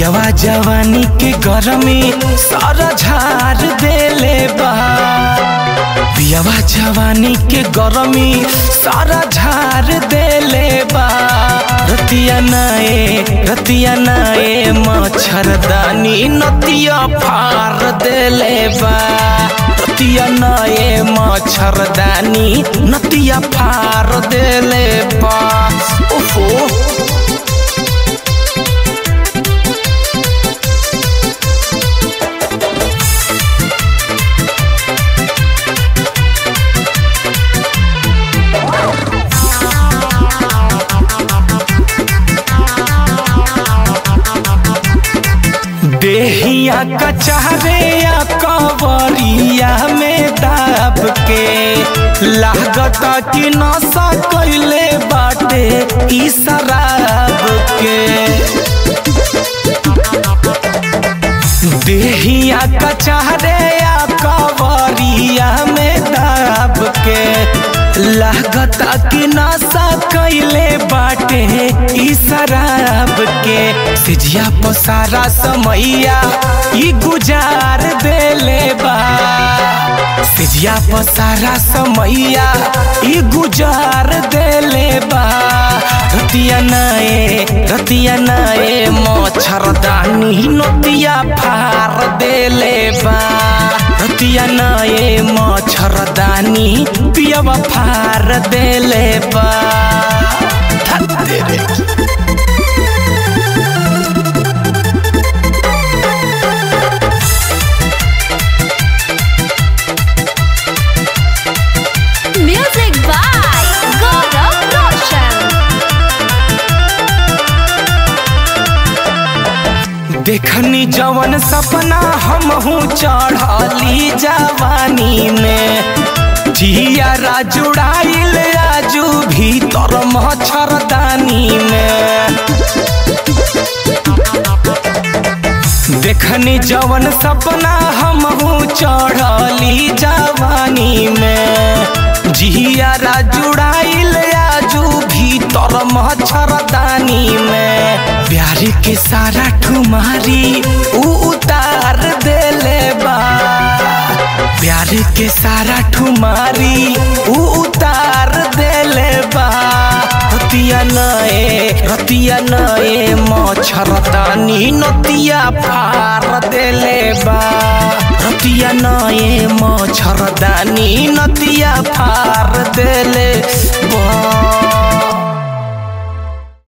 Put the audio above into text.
पियवा जवानी के गरमी सारा झार देले बा पियवा जवानी के गरमी सारा झार देले बा रतिया नाए रतिया नाए मच्छरदानी नतिया फार देले बा रतिया नाए मच्छरदानी नतिया फार देले बा ओहो देहिया कचहरे या कवरिया में दाब के लागत कि नशा कैले बाटे ई शराब के देहिया कचहरे या कवरिया में दाब के लागत कि नशा कैले बाटे ई शराब के सिजिया पसारा समैया ई गुजार देले बा सिजिया पसारा समैया ई गुजार देले बा रतिया नाए रतिया नाए मच्छरदानी नतिया फार देले बा रतिया नाए मच्छरदानी पियवा फार देले बा धत तेरे Music by Gaurav Roshan. देखनी जवन सपना हमहू चढ़ली जवानी में जिया जुड़ाइल आजू भीतर मच्छरदानी में देखनी जवन सपना हमहू चढ़ली जवानी में जिया जुड़ाइल आजू भीतर मच्छरदानी में प्यार के सारा ठुमारी ऊ उतार देले बा प्यार के सारा ठुमारी ऊ उतार देले बा रतिया नए रतिया नए मच्छरदानी नतिया फार देले बा रतिया नए मच्छरदानी नतिया फार देले बा